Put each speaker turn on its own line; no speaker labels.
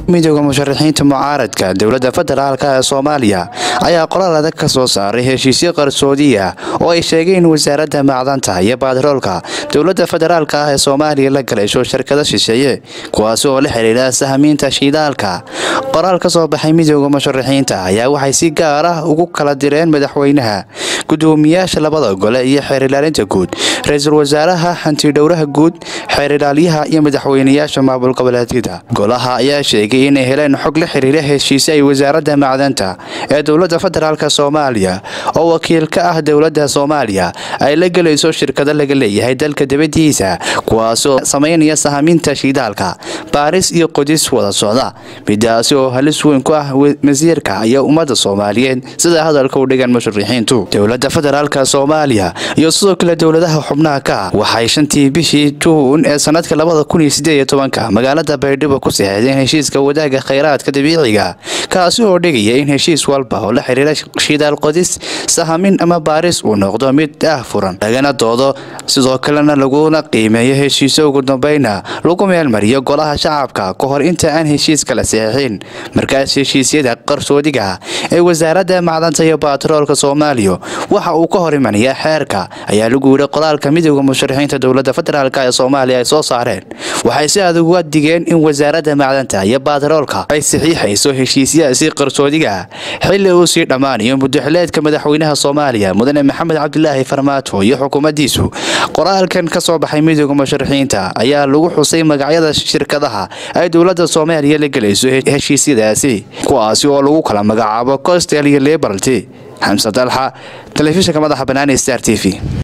midooda musharaxiinta mucaaradka dowladda federaalk ee soomaaliya ayaa qoraal adag ka soo saaray heshiisyo qarsoodiya oo ay sheegeen wasaaradda macdanta iyo batroolka dowladda federaalk ah ee soomaaliya la galayso shirkado shisheeye kuwaasi oo la xiriira sahamiinta shidaalka qoraal ka soo baxay midooda musharaxiinta ayaa waxay si gaar ah ugu kala direen madaxweynaha gudoomiyaasha labada gole iyo xeer ilaalinta guud ra-iisul wasaaraha hantidhowraha guud xeer ilaaliyaha iyo madaxweynayaasha maamul goboleedyada golaha ayaa sheegay inay heleen xog la xiriira heshiise ay wasaaradda macdanta ee dowladda federaalk soomaaliya oo wakiil ka ah dowladda soomaaliya ay la gelayso shirkado laga leeyahay dalka dibadiisa kuwaasoo samaynaya sahamiinta shidaalka baaris iyo qodis wada socda midaasi oo halis weyn ku ah masiirka iyo ummadda soomaaliyeed sida hadalka u dhigan musharixiintu dowladda federaalk soomaaliya iyo sidoo kale dowladaha xubnaha ka ah waxay shantii bishii juun ee sanadka labada kun iyo sideed iyo tobanka magaalada baydhabo ku saxeexdeen heshiiska wadaaga khayraadka dabiiciga kaasi oo dhigaya in heshiis walba oo la xiriira shidaal qodis sahamin ama baaris uu noqdo mid ah furan lagana doodo sidoo kalena laguna qiimeeyo heshiiso ugu dambeyna lagu meelmariyo golaha shacabka ka hor inta aan heshiiska la saxeexin markaas heshiisyada qarsoodiga ee wasaaradda macdanta iyo batroolka soomaaliya waxa uu ka hor imanayaa xeerka ayaa lagu yidhi qoraalka midooda musharaxiinta dowladda federaalk ee soomaaliya ay soo saareen waxay si adag uga digeen in wasaaradda macdanta iyo batroolka ay saxiixayso heshiisyaasi qarsoodiga xilli uu sii dhammaanayo mudaxileedka madaxweynaha soomaaliya mudane maxamed cabdilaahi farmaajo iyo xukuumaddiisu qoraalkan ka soo baxay midooda musharaxiinta ayaa lagu xusay magacyada shirkadaha ay dowladda soomaaliya la gelayso heshiisyadaasi kuwaasi oo lagu kala magacaabo costel iyo liberalty xamse dalxa telefishinka madaxa banaani star t v